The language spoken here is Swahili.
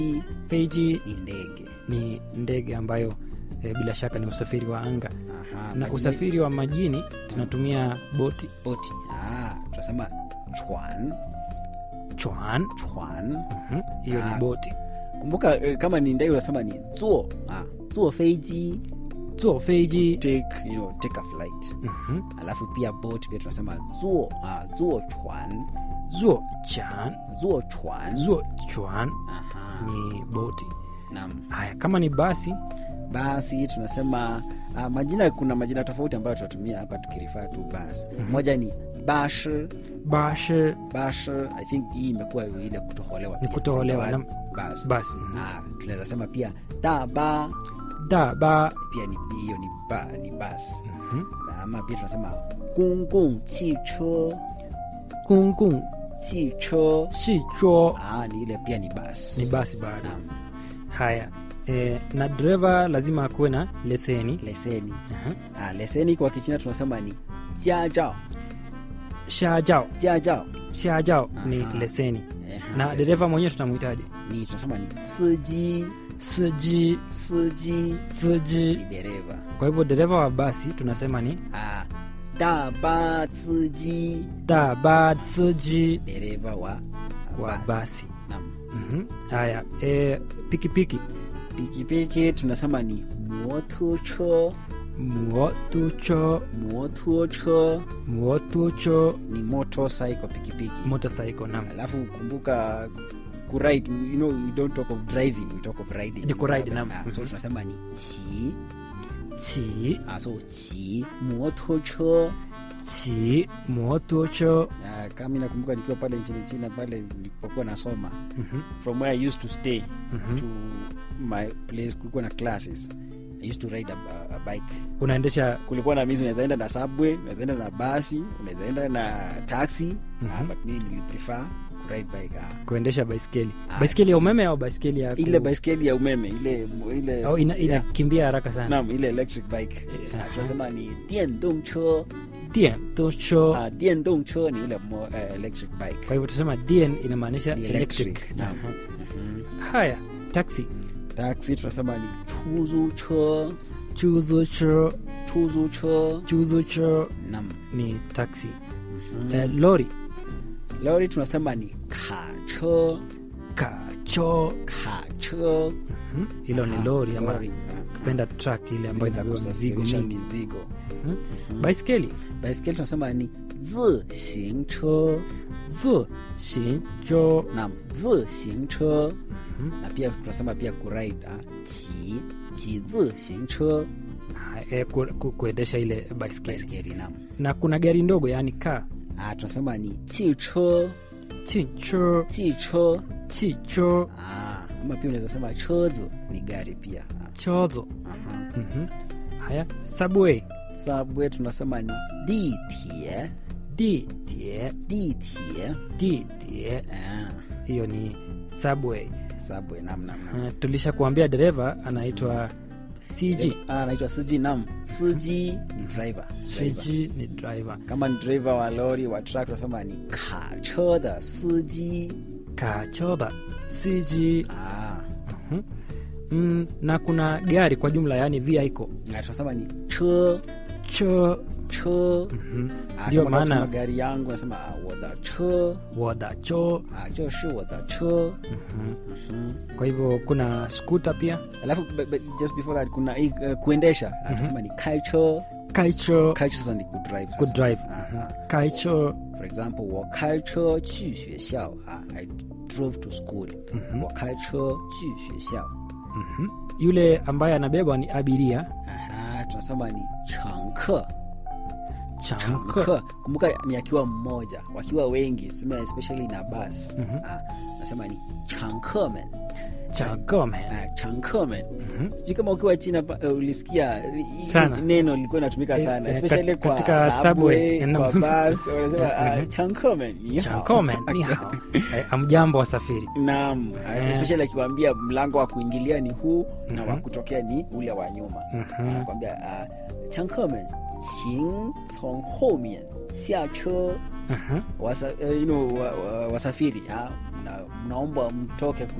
feiji ni ndege ni ndege ambayo e, bila shaka ni usafiri wa anga Aha, na majini- usafiri wa majini tunatumia boti boti ah, tunasema chwan chwan chwan Mhm, hiyo Ah. ni boti kumbuka eh, kama ni ndege unasema ni zuo ah, zuo feiji zuo feiji take, you know, take a flight Mhm, alafu pia boat pia tunasema zuo ah, zuo chwan zuo chan zuo chwan zuo chwan Aha, ni boti naam haya kama ni basi basi tunasema uh, majina kuna majina tofauti ambayo tunatumia hapa tukirifaa tu basi moja ni bash bash bash i think hii imekuwa ile kutoholewa Ni pia. kutoholewa, Bas- nam- bas. basi Ah, tunaweza sema pia daba da ba pia ni hiyo ni ba ni bas Mhm. ama pia tunasema gonggong chicho kung kung chicho shi chuo ah, ni ile pia ni bas ni basi bado Naam, haya e, na dereva lazima akuwe na leseni leseni Aha. ah, leseni kwa kichina tunasema ni jiajao shajao jiajao shajao ni Aha. leseni Eh, na leseni. dereva mwenyewe tutamwitaje ni tunasema ni siji siji siji siji ni dereva kwa hivyo dereva wa basi tunasema ni ah, daba siji daba siji dereva wa wa basi Naam. Mhm. haya e, pikipiki pikipiki tunasema ni motocho muotucho motocho muotucho ni motorcycle pikipiki motorcycle nam alafu kumbuka kuride you know we don't talk of driving we talk of riding Ni kuride, naam. Ah, so Mhm. tunasema ni chi chi ah, so chi motocho chi muotucho Ah, kama nakumbuka nikiwa pale nchini china pale nilipokuwa nasoma Mhm. from where i used to stay Mhm. to my place kulikuwa na classes i used to ride a, a, a bike unaendesha kulikuwa na mizi unawezaenda na subway unawezaenda na basi unawezaenda na taxi Mhm. ah, but mimi niliprefer kuride bike ah. kuendesha baiskeli Ah, baiskeli ya si- umeme au baiskeli ya ku- ile baiskeli ya umeme ile ile au ina- yeah. inakimbia haraka sana Naam, ile electric bike Eh, Ah, tunasema ni diendongcho dien tucho ah, diendongcho ni ile mo, uh, electric bike kwa hivyo tusema dien inamaanisha Ni electric, electric, naam. Aha. Mhm. haya taxi taxi tunasema ni chuzucho chuzucho chuzucho chuzucho nam ni taxi eh, lori lori tunasema ni kacho kacho kacho Mhm. hilo ni Aha, lori ama lori, ah, kupenda truck ile ambayo zile za inabeba mizigo kusafirisha mingi mizigo Mhm. baiskeli baiskeli tunasema ni zixingcho zi shincho nam zixingcho Mhm. na pia tunasema pia kuride ah, qi qi zixingcho Ha, eh, ku- ku- kuendesha ile baiskeli baiskeli nam na kuna gari ndogo yaani ka ah, tunasema ni chicho chicho chicho chicho ah, ama pia unaweza sema chozo ni gari pia ah, chozo aha. Mhm. haya subway subway tunasema ni ditie ditie ditie ditie ah, hiyo ni subway subway nam nam nam uh, tulisha kuambia dereva anaitwa cg Ah, anaitwa siji nam siji ni driver driver. cg ni driver kama ni driver wa lori wa truck tunasema ni kacho da siji kachoda cg ah, Mhm. mm, na kuna gari kwa jumla yaani vehicle na tunasema ni cho cho cho Mhm. Ah, ndio kama unataka maana kusema gari yangu nasema ah, woda cho wada cho ah, joshi woda cho Mhm. Mhm. kwa hivyo kuna skuta pia alafu but, but just before that kuna hii, uh, kuendesha Ah, tunasema ni kaicho kaicho kaicho sasa ni kudrive sasa. good drive Aha. kaicho for example 我开车去学校啊 I drove to school Mhm. 我开车去学校 Mhm. yule ambaye anabebwa ni abiria Aha, tunasema ni 乘客 chanko 乘客 kumbuka ni akiwa mmoja wakiwa wengi tuseme especially na bus Mhm. ah, nasema ni 乘客们 changome ah, 乘客们 Mhm. sijui kama ukiwa china pa- uh, ulisikia hii Sana. neno lilikuwa inatumika Eh, sana eh, especially kat- kwa katika subway, subway, naam. kwa bus wanasema ah, Mhm. 乘客们你好 chankome ni hao Eh, amjambo wasafiri naam Eh. especially akiwambia mlango wa kuingilia ni huu na Mhm. wa kutokea ni ule wa nyuma Mhm. anakwambia uh, 乘客们请从后面下车 Mhm. wasa, uh, you know, wa, wa, wasafiri ah, mna, mnaombwa mtoke